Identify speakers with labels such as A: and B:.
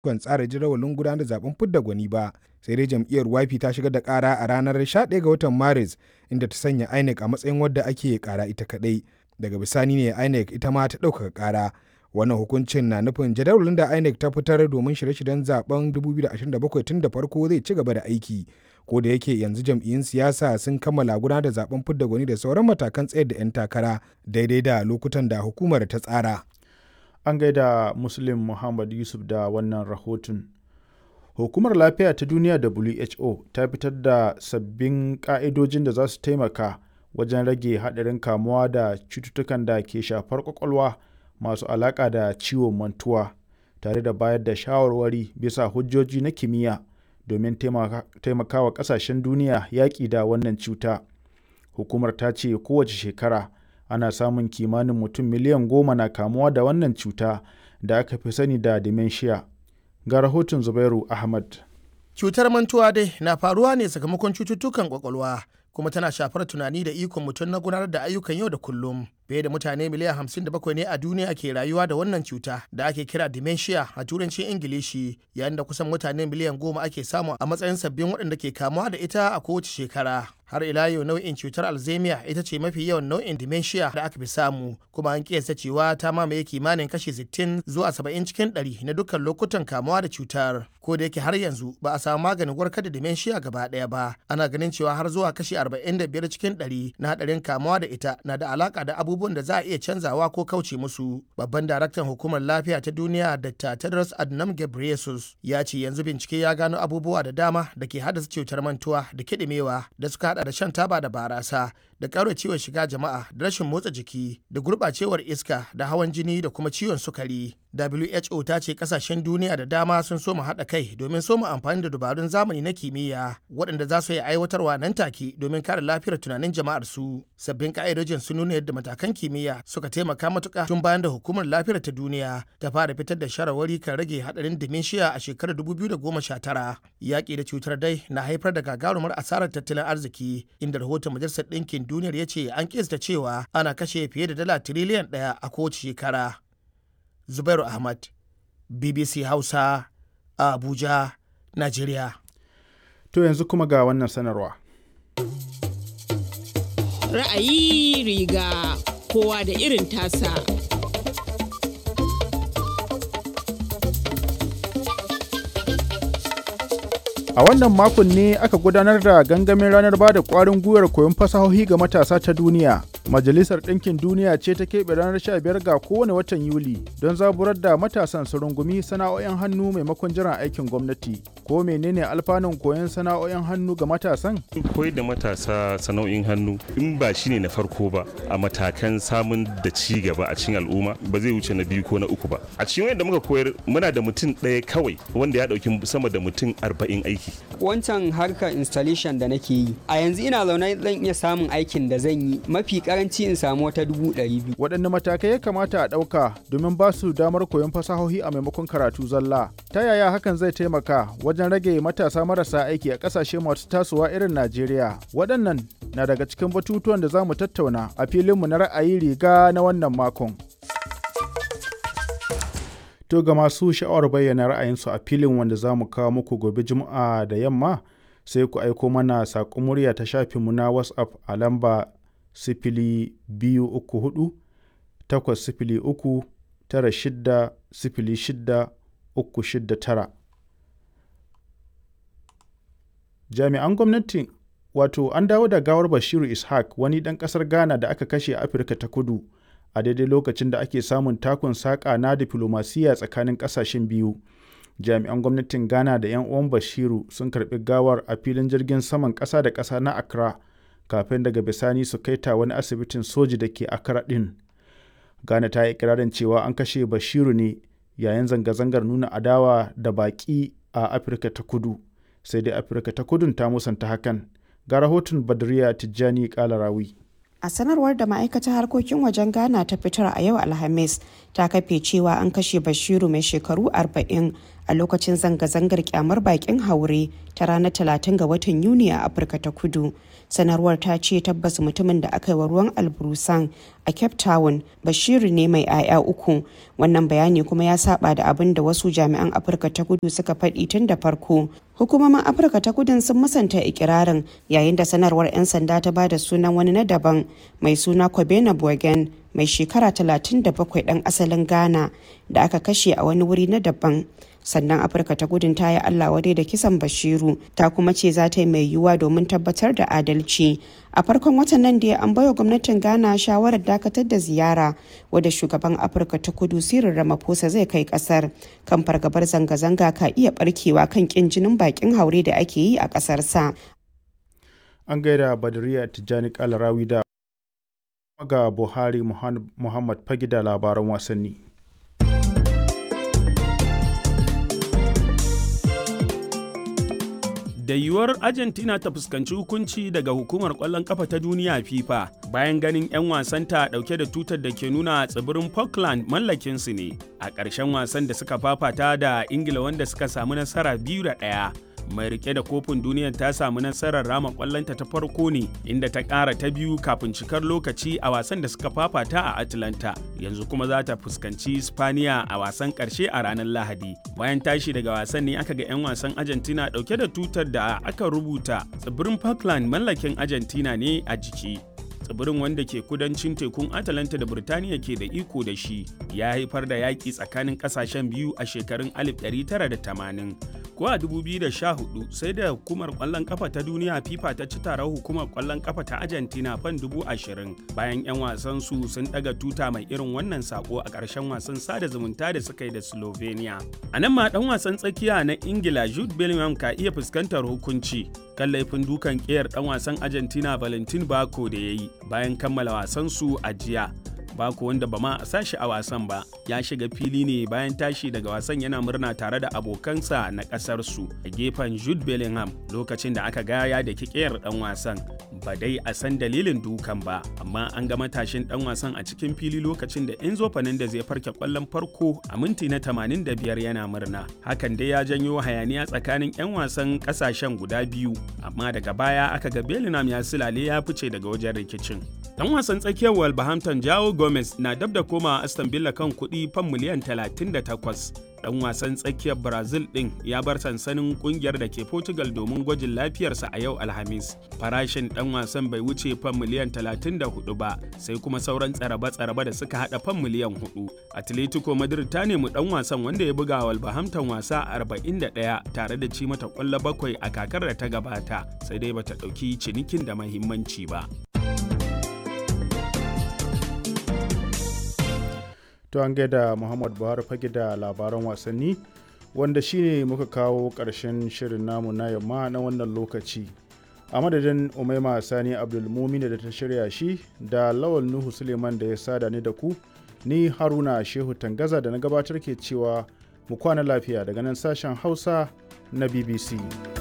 A: kan tsara jadawalin gudanar da zaben fidda gwani ba sai dai jam'iyyar YP ta shigar da kara a ranar 11 ga watan Maris inda ta sanya INEC a matsayin wadda ake kara ita kadai daga bisani ne INEC ita ma ta ɗaukaka kara wannan hukuncin na nufin jadawalin da INEC ta fitar domin shirye-shiryen zaben 2027 tun da farko zai ci gaba da aiki ko da yake yanzu jam'iyyun siyasa sun kammala gudanar da zaben fidda gwani da sauran matakan tsayar da 'yan takara daidai da lokutan da hukumar ta tsara
B: an gaida muslim muhammad yusuf da wannan rahoton hukumar lafiya ta duniya who ta fitar da sabbin ka'idojin da za su taimaka wajen rage haɗarin kamuwa da cututtukan da ke shafar kwakwalwa masu alaƙa da ciwon mantuwa tare da bayar da shawarwari bisa hujjoji na kimiyya domin taimakawa ƙasashen duniya yaƙi da wannan cuta hukumar ta ce kowace shekara ana samun kimanin mutum miliyan goma na kamuwa da wannan cuta da aka fi sani da dementia ga rahoton zubairu ahmad
C: cutar mantuwa dai na faruwa ne sakamakon cututtukan kwakwalwa kuma tana shafar tunani da ikon mutum na gudanar da ayyukan yau da kullum fiye da mutane miliyan 57 ne a duniya ke rayuwa da wannan cuta da ake kira dementia a turancin ingilishi yayin da kusan mutane miliyan goma ake samu a matsayin sabbin waɗanda ke kamuwa da ita a kowace shekara har ila yau nau'in cutar alzheimer ita ce mafi yawan nau'in dementia da aka fi samu kuma an kiyasta cewa ta mamaye kimanin kashi 60 zuwa 70 cikin 100 na dukkan lokutan kamuwa da cutar ko da yake har yanzu ba a samu maganin warkar da dementia gaba ɗaya ba ana ganin cewa har zuwa kashi 45 cikin 100 na hadarin kamuwa da ita na da alaka da abubuwan da za a iya canzawa ko kauce musu babban daraktan hukumar lafiya ta duniya dr tedros adhanom ghebreyesus ya ce yanzu bincike ya gano abubuwa da dama da ke haddasa cutar mantuwa da kiɗimewa da suka hada da shan taba da barasa da ciwon shiga jama'a da rashin motsa jiki da gurɓacewar iska da hawan jini da kuma ciwon sukari WHO ta ce kasashen duniya da dama sun so mu haɗa kai domin so mu amfani da dabarun zamani na kimiyya waɗanda za su yi aiwatarwa nan take domin kare lafiyar tunanin jama'ar su. Sabbin ka'idojin sun nuna yadda matakan kimiyya suka taimaka matuƙa tun bayan da hukumar lafiyar ta duniya ta fara fitar da shawarwari kan rage haɗarin dementia a shekarar 2019. Yaƙi da cutar dai na haifar da gagarumar asarar tattalin arziki inda rahoton majalisar ɗinkin duniyar ya ce an kista cewa ana kashe fiye da dala tiriliyan ɗaya a kowace shekara. Zubairu Ahmad, BBC Hausa, a Abuja, Najeriya.
B: To yanzu kuma ga wannan sanarwa.
D: Ra'ayi riga kowa da irin tasa.
B: A wannan makon ne aka gudanar da gangamin ranar ba da ƙwarin gwiwar koyon fasahohi ga matasa ta duniya. Majalisar Ɗinkin Duniya ce ta keɓe ranar 15 ga kowane watan Yuli don zaburar da matasan su rungumi sana'o'in hannu maimakon jiran aikin gwamnati. Ko menene alfanun koyon sana'o'in hannu ga matasan?
E: Koyar da matasa sana'o'in hannu in ba shi ne na farko ba a matakan samun da ci gaba a cikin al'umma ba zai wuce na biyu ko na uku ba. A cikin wanda muka koyar muna da mutum ɗaya kawai wanda ya ɗauki sama da mutum arba'in aiki.
F: Wancan harkar installation da nake yi a yanzu ina zaune zan iya samun aikin da zan yi mafi karanci in samu wata dubu ɗari biyu.
B: Waɗanne matakai ya kamata a ɗauka domin ba su damar koyon fasahohi a maimakon karatu zalla? Ta yaya hakan zai taimaka wajen rage matasa marasa aiki a ƙasashe masu tasowa irin Najeriya? Waɗannan na daga cikin batutuwan da za mu tattauna a filinmu na ra'ayi riga na wannan makon. To ga masu sha'awar bayyana ra'ayinsu a filin wanda za mu kawo muku gobe Juma'a da yamma sai ku aiko mana saƙon murya ta shafinmu na WhatsApp a lamba sifili biyu uku hudu takwas sifili uku tara shidda sifili shidda uku shidda tara. Jami'an gwamnati wato an dawo da gawar Bashiru Ishaq wani ɗan ƙasar Ghana da aka kashe a Afirka ta kudu a daidai lokacin da ake samun takun saƙa na diflomasiyya tsakanin ƙasashen biyu. Jami'an gwamnatin Ghana da 'yan uwan Bashiru sun karɓi gawar a filin jirgin saman ƙasa da ƙasa na Accra. kafin daga bisani su kai ta wani asibitin soji da ke akara ɗin. Ghana ta yi ikirarin cewa an kashe Bashiru ne yayin zanga-zangar nuna adawa da baƙi a Afirka ta kudu. Sai dai Afirka ta kudun ta musanta hakan. Ga rahoton Badriya Tijjani Kalarawi.
G: A sanarwar da ma'aikatar harkokin wajen Ghana ta fitar a yau Alhamis ta kafe cewa an kashe Bashiru mai shekaru 40 a lokacin zanga-zangar kyamar bakin haure ta ranar 30 ga watan Yuni a Afirka ta Kudu. Sanarwar ta ce tabbas mutumin da aka yi wa ruwan alburusan a Cape Town Bashiru ne mai 'ya'ya uku. Wannan bayani kuma ya saba da abin da wasu jami'an Afirka ta Kudu suka faɗi tun da farko. Hukumomin Afirka ta Kudun sun musanta ikirarin yayin da sanarwar 'yan sanda ta ba da sunan wani na daban mai suna Kobena Bogen mai shekara 37 ɗan asalin Ghana da aka kashe a wani wuri na daban. sannan afirka ta gudun ta yi allah wadai da kisan bashiru ta kuma ce za ta yi mai yiwuwa domin tabbatar da adalci a farkon watan nan da an baiwa gwamnatin ghana shawarar dakatar da ziyara wadda shugaban afirka ta kudu sirin ramaphosa zai kai kasar kan fargabar zanga-zanga ka iya barkewa kan kin jinin bakin haure da ake yi a kasarsa
B: an gaida badariya tijjani kalarawi da ga buhari muhammad fagi da labaran wasanni
H: da yiwuwar argentina ta fuskanci hukunci daga hukumar kwallon kafa ta duniya fifa bayan ganin 'yan wasanta dauke da tutar da ke nuna tsibirin falkland mallakinsu ne a ƙarshen wasan da suka fafata da ingila wanda suka samu nasara biyu da ɗaya mai rike da kofin duniyar ta samu nasarar rama kwallonta ta farko ne inda ta ƙara ta biyu kafin cikar lokaci a wasan da suka fafata a atlanta yanzu kuma za ta fuskanci spaniya a wasan ƙarshe a ranar lahadi bayan tashi daga wasan ne aka ga 'yan wasan argentina ɗauke da tutar da aka rubuta tsibirin falkland mallakin argentina ne a jiki tsibirin wanda ke kudancin tekun atalanta da birtaniya ke da iko da shi ya haifar da yaƙi tsakanin ƙasashen biyu a shekarun 1980 ko a 2014 sai da hukumar ƙwallon ƙafa ta duniya fifa ta ci taron hukumar ƙwallon ƙafa ta argentina fan 20,000 bayan 'yan wasan su sun ɗaga tuta mai irin wannan sako a ƙarshen wasan sada zumunta da suka yi da slovenia a nan ma ɗan wasan tsakiya na ingila jude bellingham ka iya fuskantar hukunci kan laifin dukan ƙiyar ɗan wasan argentina valentin bako da ya yi bayan kammala wasansu a jiya Bako wanda ba ma a sashi a wasan ba ya shiga fili ne bayan tashi daga wasan yana murna tare da abokansa na ƙasarsu a gefen Jude Bellingham lokacin da aka gaya da kikiyar ɗan wasan ba dai a san dalilin dukan ba amma an ga matashin ɗan wasan a cikin fili lokacin da Enzo Fernandez ya farke ƙwallon farko a minti na 85 yana murna hakan dai ya janyo hayaniya tsakanin 'yan wasan ƙasashen guda biyu amma daga baya aka ga Bellingham ya silale ya fice daga wajen rikicin Dan wasan tsakiyar Wolverhampton Jao Gomez na dab da koma Aston Villa kan kuɗi fan miliyan 38. Dan wasan tsakiyar Brazil ɗin ya bar sansanin ƙungiyar da ke Portugal domin gwajin lafiyarsa a yau Alhamis. Farashin ɗan wasan bai wuce fan miliyan 34 ba, sai kuma sauran tsaraba-tsaraba da suka haɗa fan miliyan 4. Atletico Madrid ta nemi ɗan wasan wanda ya buga Wolverhampton wasa 41 tare da ci mata ƙwallo bakwai a kakar da ta gabata, sai dai bata ɗauki cinikin da mahimmanci ba.
B: to an gaida muhammad buhari fage da labaran wasanni wanda shine muka kawo ƙarshen shirin namu na yamma na wannan lokaci a madadin umaima sani abdulmumina da ta shirya shi da lawal nuhu suleiman da ya sada ni da ku ni haruna shehu tangaza da na gabatar ke cewa mu kwana lafiya daga nan sashen hausa na bbc